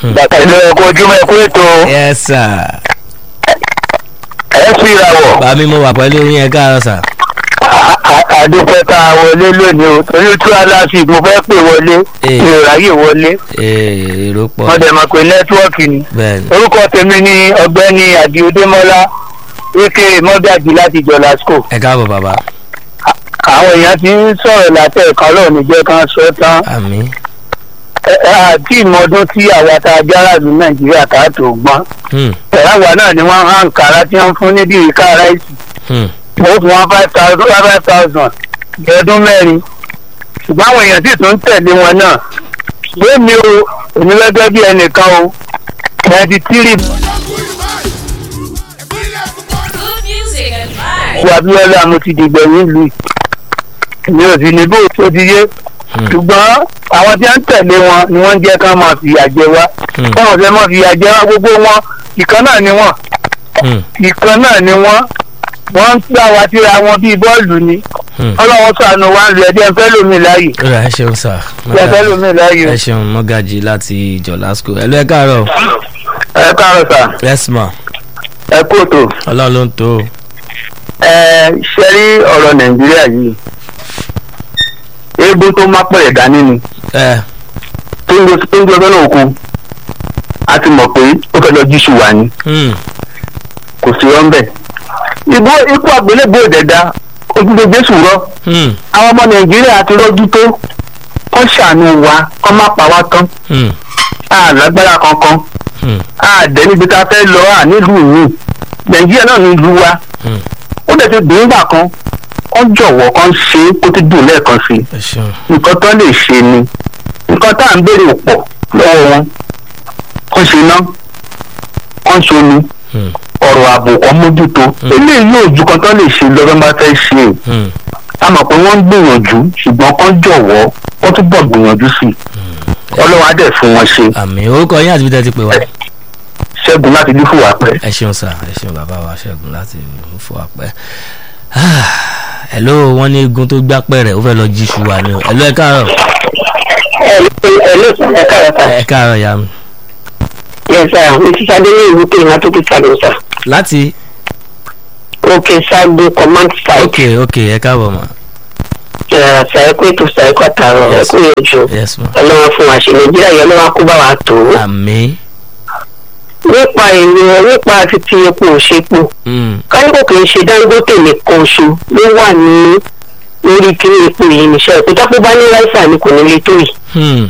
bàtà ìlú ẹ̀kọ́ ojúmọ́ ẹ̀kọ́ ètò yes sir. ẹ̀ fi ìràwọ̀ bàmí mo wà pẹ̀lú yín ẹ káàárọ̀ sà. àdúpẹ́ tá a wọlé lónìí o torí tú aláfi mo fẹ́ pè wọlé Eh. ìròráyè wọlé ee èrò pọ̀ wọ́n dẹ̀ mọ̀ pé nẹ́tíwọ́ọ̀kì ni bẹ́ẹ̀ ni. orúkọ tèmi ni ọ̀gbẹ́ni àdìodémọ́lá wíkẹ́ mọ́gàjì láti jọ̀lásco ẹ káàbọ̀ bàbá àwọn èèyàn ti ń sọ̀rọ̀ látẹ̀ẹ̀kan lọ́ọ̀ni jẹ́ kan sọ tán àmì. ẹ ẹ àti ìmọ̀ọ́dún tí àwa tá a jára ní nàìjíríà ká tó gbọ́n Hmm, ẹ̀ráwá náà ni wọ́n hàn kára tí wọ́n fún níbi ìka ráìsì hmm, ó fún wọn five thousand five thousand ọdún mẹ́rin ṣùgbọ́n àwọn èèyàn sì tún ń tẹ̀lé wọn náà lónìí o èmi lọ́jọ́ bí ẹnìkan o ninety three Good music and vibes. wà bí ọlá mo ti dìgbẹ̀yìn ìlú yìí èmi ò sì ní bó tó ti yé hmm, ṣùgbọ́n àwọn tí wọ́n ń tẹ̀lé wọn ni wọ́n ń jẹ́ ká máa fìyà jẹ wá hmm, báwọn fẹ́ máa fìyà jẹ wá gbogbo wọn ìkan náà ni wọ́n hmm, ìkan náà ni wọ́n wọ́n ń gbà wá síra wọn bíi bọ́ọ̀lù ni hmm. ọlọ́wọ́ sànù wa ń lu ẹ̀jẹ̀ ń fẹ́ lómi láàyè ó rà ẹ ṣeun sà. ẹ fẹ́ lómi láàyè ẹ ṣeun mọ́gàjì láti jọ̀lásco ẹ lọ ẹ káàárọ̀ ẹ káàárọ̀ sà yes ma ẹ kóòtò ọlọ́run ló ń tó o. ẹ ṣe rí ọ̀rọ̀ nàìjíríà yìí eégún tó má pẹ̀lẹ̀ dání ni ẹ tó ń gbé tó ń gbé ọgbẹ́ náà kú a ti mọ̀ pé ó fẹ́ lọ jíṣu wà ní hmm, kò sí rọ́ ń bẹ̀. ìbò ikú àgbélébò ìdẹ̀dá ojúgbò jésù rọ hmm, àwọn ọmọ nàìjíríà ti rọ́jú tó kọ́ ṣàánú wa kọ́ má pa wá tán hmm, a lágbára kankan hmm, a dẹ̀ níbi tá a fẹ́ lọ à nílùú yìí nàìjíríà náà ní ìlú wa hmm. ó dẹ̀ ti dùn ún gbà kan kọ́ jọ̀wọ́ kan ṣe é kó ti dùn lẹ́ẹ̀kan sí i ẹ ṣeun nǹkan tó lè ṣe ni nǹkan tá à ń béèrè ò pọ̀ lọ́wọ́ wọn kán ṣe ná kán ṣe omi hmm, ọ̀rọ̀ ààbò kan mójútó eléyìí yóò ju kan tó lè ṣe lọ́wọ́ bá fẹ́ ṣe é hmm. a mọ̀ pé wọ́n ń gbìyànjú ṣùgbọ́n kán jọ̀wọ́ wọ́n túbọ̀ gbìyànjú sí i ọlọ́wọ́ á dẹ̀ fún wọn ṣe àmì orúkọ yín àti bí tẹ́ ti pè wá. ṣẹ́gun láti dí fún wa pẹ́. ẹ ṣeun sà ẹ ṣeun bàbá wa ṣẹ́gun láti fún apẹ́. hello wọ́n ní egun tó gbá pẹ̀rẹ̀ ó fẹ́ lọ jí ṣùwà ni o hello ẹ káàárọ̀ ẹ ló sọ ẹ káyọ̀ sá. ẹ káàárọ̀ ya mi. yẹ sá mi ti sáde ní ìlú pé ìmọ̀ tó ti sáré sá. láti òkè sáde command ok ok ẹ káàbọ̀ mà ṣàyẹ̀kọ́ ètò ṣàyẹ̀kọ́ àtàrọ̀ Yes. ẹ̀kọ́ ìyẹ̀jọ yes ma ọlọ́wọ́ fún wa ṣe nàìjíríà yẹn ló wá kó bá wa tó. àmì nípa èrò nípa títí epo òṣèpo mm, káníkò kì í ṣe dangote nìkan oṣù ló wà ní lórí kíní epo yìí níṣẹ́ ìpín tó bá ní láìsà ni kò ní lè tó yìí. hmm,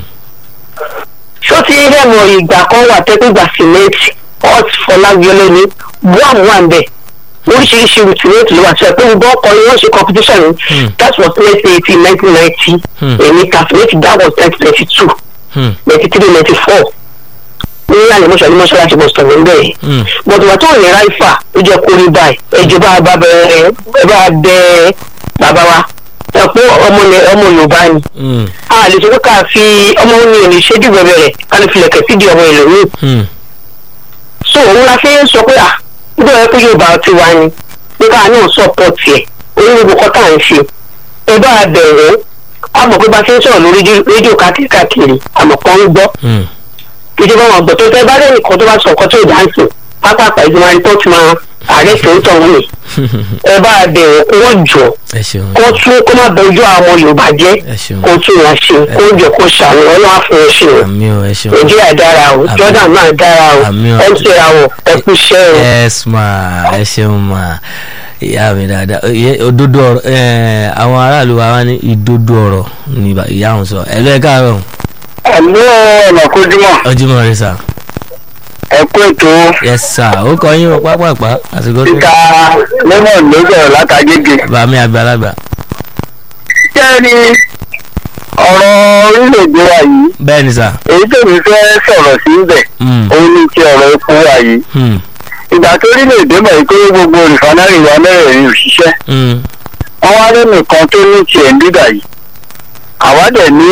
ṣó ti rí ẹ̀mọ̀ ìgbà kan wà tẹ́gbẹ̀gbà sìmẹ́ǹtì hot fọlágbélé ní buam wà ń bẹ̀ oríṣiríṣi rìtìrẹ́tì ló wà sọ pé gbogbo ọkọ̀ ni wọ́n ṣe competition ní Hmm. that was nineteen eighty nineteen ninety Hmm. èmi calculate that was nineteen ninety two hmm, ninety three ninety four ní ìlànà mọ́ṣọ́ ní mọ́ṣáláṣí bọ̀ sọ̀rọ̀ ń bẹ̀ hmm, bọ̀dù wà tó ní ráìfà ó jẹ́ kó rí báyìí ẹjọ́ bá bá bẹ̀rẹ̀ ẹ bá bẹ bàbá wa ẹ pé ọmọ ilẹ̀- ọmọ yorùbá ni hmm, a lè sọ pé ká fi ọmọ òní ò ní ṣe dìbò bẹ̀rẹ̀ ká lè filẹ̀kẹ̀ sí di ọmọ ìlú hmm, so òun la fi ń sọ pé à nígbà wọ́n pé yorùbá ti wá ni pé ká náà sọ̀pọ̀tì ẹ̀ onígbogbo kọ́tà ń ṣe ẹ bá bẹ̀rẹ̀ a mọ̀ pé bá ti ń sọ̀rọ̀ lórí rédíò- rédíò káàkiri àmọ̀ kan ń gbọ́ hmm, ìjọba wọn gbọ́ tó fẹ́ bá lẹ́yìn kan tó bá sọ ọkọ tó dáǹsì pápákọ̀ ìgbìmọ̀ rìpọ́tì máa ààrẹ tó ń tọ̀ wọ́n ni ẹ bá bẹ̀rẹ̀ kó wọ́n jọ ẹ ṣeun kó tún kó má bẹ̀rù àwọn yorùbá jẹ́ ẹ ṣeun kó tún wọn ṣe kó jọ kó ṣàwọn ọlọ́wà fún wọn ṣe o àmì o ẹ ṣeun nàìjíríà dára o Àmín. jordan náà dára o Àmín o. ẹ ń tẹ̀ra o ẹ kú iṣẹ́ o. yes ma ẹ ṣeun ma ìyá mi dáadáa Iye- òdodo ọ̀rọ̀ ẹ, àwọn aráàlú wa wá ní ìdodo ọ̀rọ̀ ní bá- ìyá òun sọ ẹ lọ ẹ káàárọ̀ ẹ̀mú ọ̀nà kojúmọ̀ ọjọ́mọ́ rẹ sà ẹ kú ètò yes sà ó kọ yín o pápápá àsìkò tó títa lemon ló sọ̀rọ̀ látàgége. bàmí àgbàlagbà jẹ́ni ọ̀rọ̀ orílẹ̀-èdè wa yìí bẹ́ẹ̀ ni sà èyí tèmi fẹ́ sọ̀rọ̀ sí ibẹ̀ Hmm, òun ní ti ọ̀rọ̀ epo wa yìí. hmm, ìgbà tó orílẹ̀-èdè mọ̀ pé gbogbo rìfánárì wa mẹ́rẹ̀ẹ̀rin òṣìṣẹ́ hmm, wọ́n wá lẹ́nìkan tó ní tiẹ̀ ń dídà yìí àwa dẹ̀ ní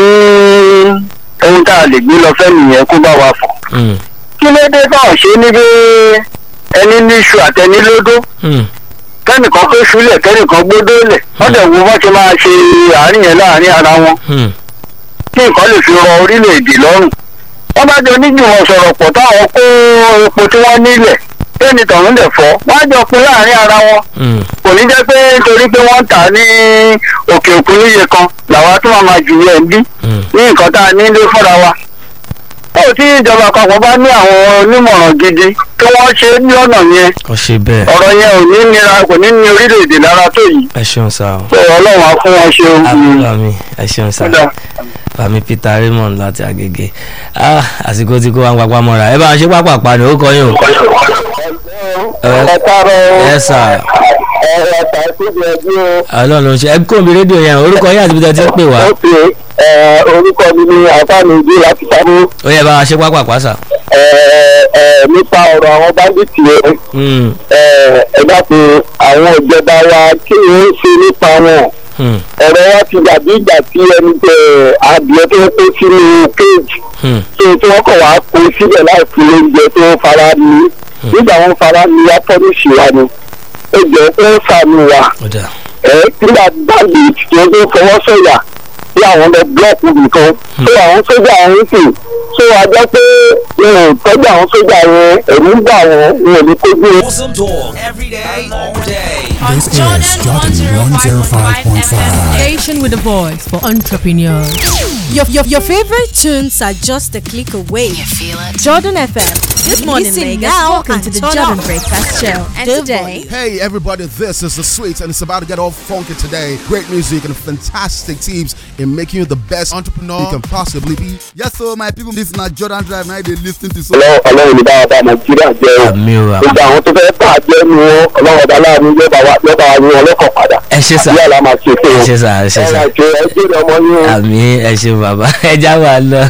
ohun tá a lè gbé lọ fẹ́ nìyẹn kó bá wa fọ̀ hmm, kí ló dé táwọn ṣe ní bí ẹni ní iṣu àtẹni lódó hmm, kẹ́nìkan pé ṣúlẹ̀ kẹ́nìkan gbódó lẹ̀ wọ́n dẹ̀ wo wọ́n ti máa ṣe àárín yẹn láàárín ara wọn hmm, kí nǹkan lè fi rọ orílẹ̀-èdè lọ́rùn wọ́n bá jọ níjùmọ̀ sọ̀rọ̀ pọ̀ táwọn kó epo tí wọ́n nílẹ̀ tẹ́ni tọ̀hún lẹ̀ fọ́ wọ́n á jọ pín láàrin ara wọn Mm. kò ní jẹ́ pé nítorí pé wọ́n ń tà á ní òkè òkun níye kan làwa tó máa ma jù yẹn ń bí Mm. ní nǹkan tá a nílé fúnra wa. ó tí ìjọba àpapọ̀ bá ní àwọn onímọ̀ràn gidi kí wọ́n ṣe é ní ọ̀nà yẹn ó ṣe bẹ́ẹ̀ ọ̀rọ̀ yẹn ò ní nira kò ní ní orílẹ̀-èdè lára tó yìí ẹ ṣeun sá o. pé ọlọ́run á fún wọn ṣe àmì àmì ẹ ṣeun sá Kódà. bàmí peter raymond láti agége ah àsìkò tí kò wá ń papá mọ́ra ẹ bá wọn ṣe pápá pa ni ó kọ yín o. ẹ káàárọ̀ ẹ sà ẹ ẹ tà síbi ẹbí o. ọlọ́run ló ń ṣe ẹ kó mi rédíò yẹn orúkọ yín àti bí tẹ́ ti ń pè wá ó pè é orúkọ mi ní àbámidí láti sábú ó yẹ bá wọn ṣe pápá pa sà. nípa ọ̀rọ̀ àwọn báńdíìtì yẹn Mm, ẹ dákun àwọn ìjọba wa kí ni ó ṣe nípa wọn mm, ọ̀rọ̀ wa ti dàbí ìgbà tí ẹni tẹ adìẹ tó ń kó sínú kéèjì mm. tó tí wọ́n kàn wá kó síbẹ̀ láì fún oúnjẹ tó ń fara ní nígbà wọn fara ní wá pọ́nìṣì wa ni ó jẹ́ pé ó sàmì wa ó dà ẹ nígbà bandit tí ó gbé fọwọ́ sọ̀yà bí àwọn lọ búlọ́ọ̀kù nìkan tó àwọn sójà ń sìn tó a jẹ́ pé wọn ò tọ́jú àwọn sójà yẹn ẹ̀rú ń bà wọ́n wọn ò ní kójú wọn. Awesome talk every day, all day. This is Jordan 105.5. Station with a voice for entrepreneurs. Your, your, your favorite tunes are just a click away. You feel it? Jordan FM. Good morning, Listen Lagos. now Welcome and to the turn Jordan up. Breakfast Show. And The today, Hey everybody, this is the Sweets and it's about to get all funky today. Great music and fantastic tips in making you the best entrepreneur you can possibly be. Yes, so my people, this is not Jordan Drive. Now they listen to so. ọlọ́run ọlọ́run ní báwa bá nàìjíríà jẹ́ o àmì o àmì. gbogbo àwọn tó fẹ́ bà jẹ́ nu wọn ọlọ́run ọba láàánú yóò bá wa yóò bá wa yín wọn lọ́kàn padà ẹ ṣe sà yóò la máa ṣe fún ẹ wọn ṣe sà ẹ ṣe ẹ sà. máa ṣe ẹ jẹ́rìí ọmọ yín o. àmì ẹ ṣe bàbá ẹ já máa lọ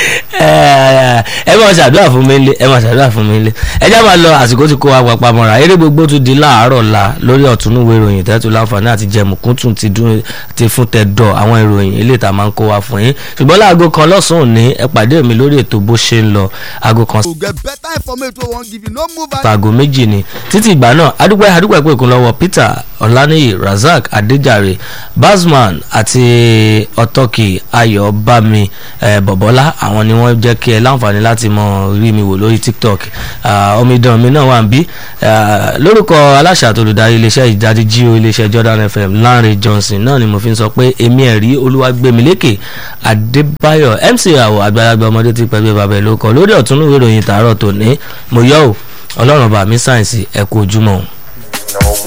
ẹ máa ṣàdúrà fún mi lé ẹ máa ṣàdúrà fún mi lé ẹ já máa lọ àsìkò tí kó wa papá mọ́ra eré gbogbo tún di láàárọ̀ la lórí ọ̀túnúwé ìròyìn tẹ́tù láǹfààní àti jẹmùkún tún ti dún ti fún tẹ̀dọ̀ àwọn ìròyìn ilé ìta máa ń kó wa fún yín ṣùgbọ́n láago kan lọ́sàn-án òní ẹ pàdé mi lórí ètò bó ṣe ń lọ aago kan To get better information, we won't give you no move. and- aago méjì ni títí ìgbà náà adúpẹ́ adúpẹ́ pé ìkún lọ́wọ́ peter ọláníyì razak adéjàre basman àti ọtọ́kì ayọ̀bámi eh, bọ̀bọ́lá àwọn ni wọ́n jẹ́ kí ẹ láǹfààní láti mọ rí mi wò lórí tiktok Ah, omidan mi náà wà ń bí Ah, lórúkọ aláṣà àti olùdarí iléeṣẹ́ ìjáde jíò iléeṣẹ́ jordan fm lanre johnson náà ni mo fi ń sọ pé èmi ẹ̀rí olúwàgbẹ̀mílékè adébáyọ̀ mc àwọ̀ àgbàlagbà ọmọdé ti pẹ̀lú bàbá ẹ̀ ló kọ lórí ọ̀tún ìròyìn tààrọ̀ tòní mo yọ̀ ọ́ ọlọ́run bá mi sáyẹ̀nsì ẹ̀kú ojúmọ́ o.